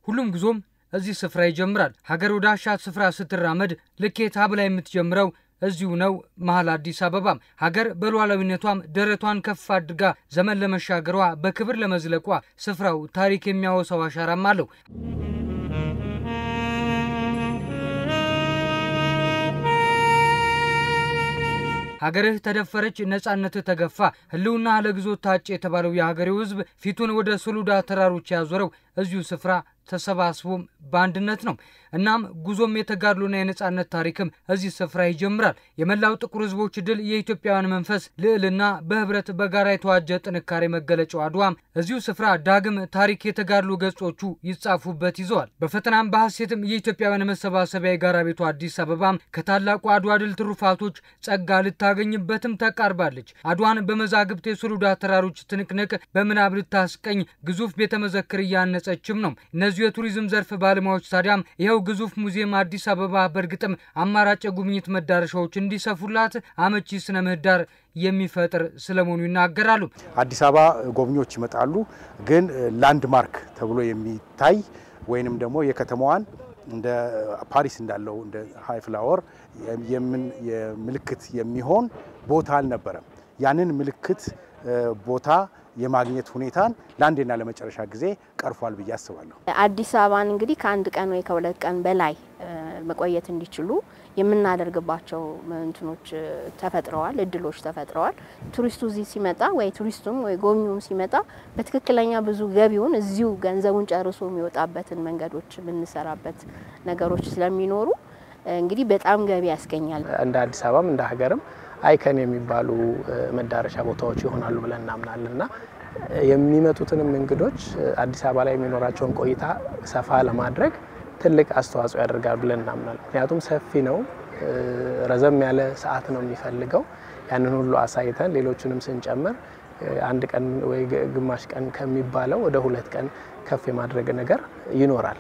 ሁሉም ጉዞም እዚህ ስፍራ ይጀምራል። ሀገር ወደ አሻት ስፍራ ስትራመድ ልኬት ሀብላ የምትጀምረው እዚሁ ነው መሀል አዲስ አበባም። ሀገር በሉዓላዊነቷም ደረቷን ከፍ አድርጋ ዘመን ለመሻገሯ በክብር ለመዝለቋ ስፍራው ታሪክ የሚያወሳው አሻራም አለው። ሀገርህ ተደፈረች፣ ነጻነትህ ተገፋ፣ ህልውና ለግዞት ታጭ የተባለው የሀገሬው ህዝብ ፊቱን ወደ ሶሎዳ ተራሮች ያዞረው እዚሁ ስፍራ ተሰባስቦም በአንድነት ነው። እናም ጉዞም የተጋድሎና የነጻነት ታሪክም እዚህ ስፍራ ይጀምራል። የመላው ጥቁር ህዝቦች ድል፣ የኢትዮጵያውያን መንፈስ ልዕልና፣ በህብረት በጋራ የተዋጀ ጥንካሬ መገለጫው አድዋም እዚሁ ስፍራ ዳግም ታሪክ የተጋድሎ ገጾቹ ይጻፉበት ይዘዋል። በፈተናም በሐሴትም የኢትዮጵያውያን መሰባሰቢያ የጋራ ቤቱ አዲስ አበባም ከታላቁ አድዋ ድል ትሩፋቶች ጸጋ ልታገኝበትም ተቃርባለች። አድዋን በመዛግብት የሶሎዳ ተራሮች ትንቅንቅ በምናብ ልታስቀኝ ግዙፍ ቤተ መዘክር እያነጸችም ነው። እነዚሁ የቱሪዝም ዘርፍ ባለሙያዎች ታዲያም ይኸው ግዙፍ ሙዚየም አዲስ አበባ በእርግጥም አማራጭ የጉብኝት መዳረሻዎች እንዲሰፉላት አመቺ ስነ ምህዳር የሚፈጥር ስለመሆኑ ይናገራሉ። አዲስ አበባ ጎብኚዎች ይመጣሉ፣ ግን ላንድማርክ ተብሎ የሚታይ ወይንም ደግሞ የከተማዋን እንደ ፓሪስ እንዳለው እንደ ሀይ ፍላወር የምልክት የሚሆን ቦታ አልነበረም። ያንን ምልክት ቦታ የማግኘት ሁኔታን ለአንዴና ለመጨረሻ ጊዜ ቀርፏል ብዬ አስባለሁ። አዲስ አበባን እንግዲህ ከአንድ ቀን ወይ ከሁለት ቀን በላይ መቆየት እንዲችሉ የምናደርግባቸው እንትኖች ተፈጥረዋል፣ እድሎች ተፈጥረዋል። ቱሪስቱ እዚህ ሲመጣ ወይ ቱሪስቱም ወይ ጎብኚውም ሲመጣ በትክክለኛ ብዙ ገቢውን እዚሁ ገንዘቡን ጨርሶ የሚወጣበትን መንገዶች የምንሰራበት ነገሮች ስለሚኖሩ እንግዲህ በጣም ገቢ ያስገኛል። እንደ አዲስ አበባም እንደ ሀገርም አይከን የሚባሉ መዳረሻ ቦታዎች ይሆናሉ ብለን እናምናለን እና የሚመጡትንም እንግዶች አዲስ አበባ ላይ የሚኖራቸውን ቆይታ ሰፋ ለማድረግ ትልቅ አስተዋጽኦ ያደርጋሉ ብለን እናምናለን። ምክንያቱም ሰፊ ነው፣ ረዘም ያለ ሰዓት ነው የሚፈልገው። ያንን ሁሉ አሳይተን ሌሎቹንም ስንጨምር አንድ ቀን ወይ ግማሽ ቀን ከሚባለው ወደ ሁለት ቀን ከፍ የማድረግ ነገር ይኖራል።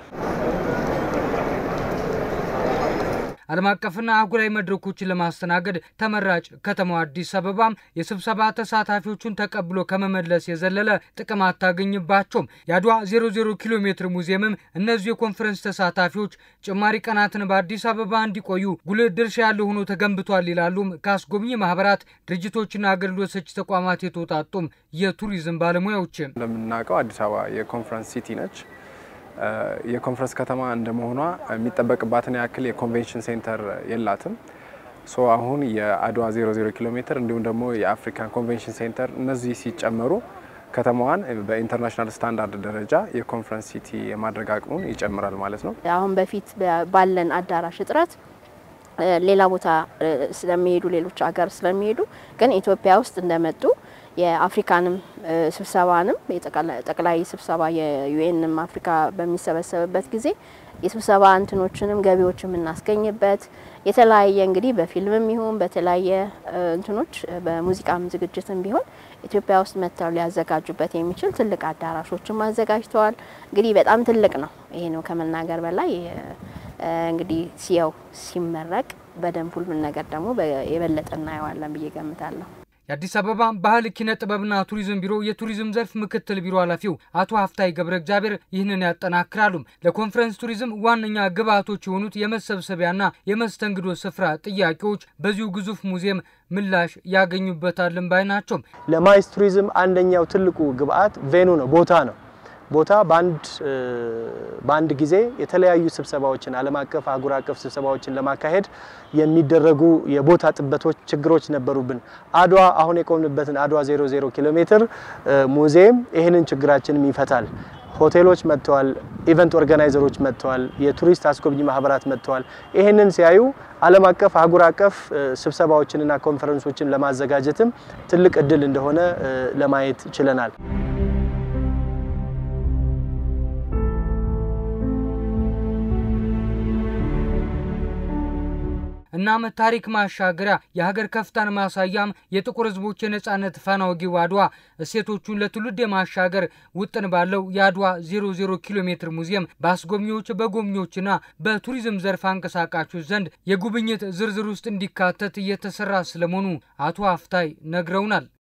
ዓለም አቀፍና አህጉራዊ መድረኮችን ለማስተናገድ ተመራጭ ከተማዋ አዲስ አበባም የስብሰባ ተሳታፊዎቹን ተቀብሎ ከመመለስ የዘለለ ጥቅም አታገኝባቸውም። የአድዋ 00 ኪሎ ሜትር ሙዚየምም እነዚሁ የኮንፈረንስ ተሳታፊዎች ጭማሪ ቀናትን በአዲስ አበባ እንዲቆዩ ጉልህ ድርሻ ያለው ሆኖ ተገንብቷል ይላሉም ከአስጎብኚ ማህበራት፣ ድርጅቶችና አገልግሎት ሰጪ ተቋማት የተውጣጡም የቱሪዝም ባለሙያዎች። እንደምናውቀው አዲስ አበባ የኮንፈረንስ ሲቲ ነች። የኮንፈረንስ ከተማ እንደመሆኗ የሚጠበቅባትን ያክል የኮንቬንሽን ሴንተር የላትም። ሶ አሁን የአድዋ 00 ኪሎ ሜትር እንዲሁም ደግሞ የአፍሪካን ኮንቬንሽን ሴንተር እነዚህ ሲጨመሩ ከተማዋን በኢንተርናሽናል ስታንዳርድ ደረጃ የኮንፈረንስ ሲቲ የማድረግ አቅሙን ይጨምራል ማለት ነው። አሁን በፊት ባለን አዳራሽ እጥረት ሌላ ቦታ ስለሚሄዱ ሌሎች ሀገር ስለሚሄዱ ግን ኢትዮጵያ ውስጥ እንደመጡ የአፍሪካንም ስብሰባንም ጠቅላይ ስብሰባ የዩኤንም አፍሪካ በሚሰበሰብበት ጊዜ የስብሰባ እንትኖችንም ገቢዎች የምናስገኝበት የተለያየ እንግዲህ በፊልምም ይሁን በተለያየ እንትኖች በሙዚቃም ዝግጅትም ቢሆን ኢትዮጵያ ውስጥ መጥተው ሊያዘጋጁበት የሚችል ትልቅ አዳራሾችም አዘጋጅተዋል። እንግዲህ በጣም ትልቅ ነው። ይሄ ነው ከመናገር በላይ እንግዲህ ሲያው ሲመረቅ በደንብ ሁሉን ነገር ደግሞ የበለጠ እናየዋለን ብዬ ገምታለሁ። የአዲስ አበባ ባህል ኪነ ጥበብና ቱሪዝም ቢሮ የቱሪዝም ዘርፍ ምክትል ቢሮ ኃላፊው አቶ ሀፍታይ ገብረ እግዚአብሔር ይህንን ያጠናክራሉ። ለኮንፈረንስ ቱሪዝም ዋነኛ ግብዓቶች የሆኑት የመሰብሰቢያና የመስተንግዶ ስፍራ ጥያቄዎች በዚሁ ግዙፍ ሙዚየም ምላሽ ያገኙበታልን ባይ ናቸው። ለማይስ ቱሪዝም አንደኛው ትልቁ ግብዓት ቬኑ ነው፣ ቦታ ነው። ቦታ በአንድ ጊዜ የተለያዩ ስብሰባዎችን ዓለም አቀፍ አህጉር አቀፍ ስብሰባዎችን ለማካሄድ የሚደረጉ የቦታ ጥበቶች ችግሮች ነበሩብን። አድዋ አሁን የቆምንበትን አድዋ 00 ኪሎ ሜትር ሙዚየም ይህንን ችግራችንም ይፈታል። ሆቴሎች መጥተዋል፣ ኢቨንት ኦርጋናይዘሮች መጥተዋል፣ የቱሪስት አስጎብኚ ማህበራት መጥተዋል። ይህንን ሲያዩ ዓለም አቀፍ አህጉር አቀፍ ስብሰባዎችንና ኮንፈረንሶችን ለማዘጋጀትም ትልቅ እድል እንደሆነ ለማየት ችለናል። እናም ታሪክ ማሻገሪያ የሀገር ከፍታን ማሳያም የጥቁር ሕዝቦች የነጻነት ፋና ወጊው አድዋ እሴቶቹን ለትውልድ የማሻገር ውጥን ባለው የአድዋ 00 ኪሎ ሜትር ሙዚየም በአስጎብኚዎች በጎብኚዎችና በቱሪዝም ዘርፍ አንቀሳቃሾች ዘንድ የጉብኝት ዝርዝር ውስጥ እንዲካተት እየተሰራ ስለመሆኑ አቶ አፍታይ ነግረውናል።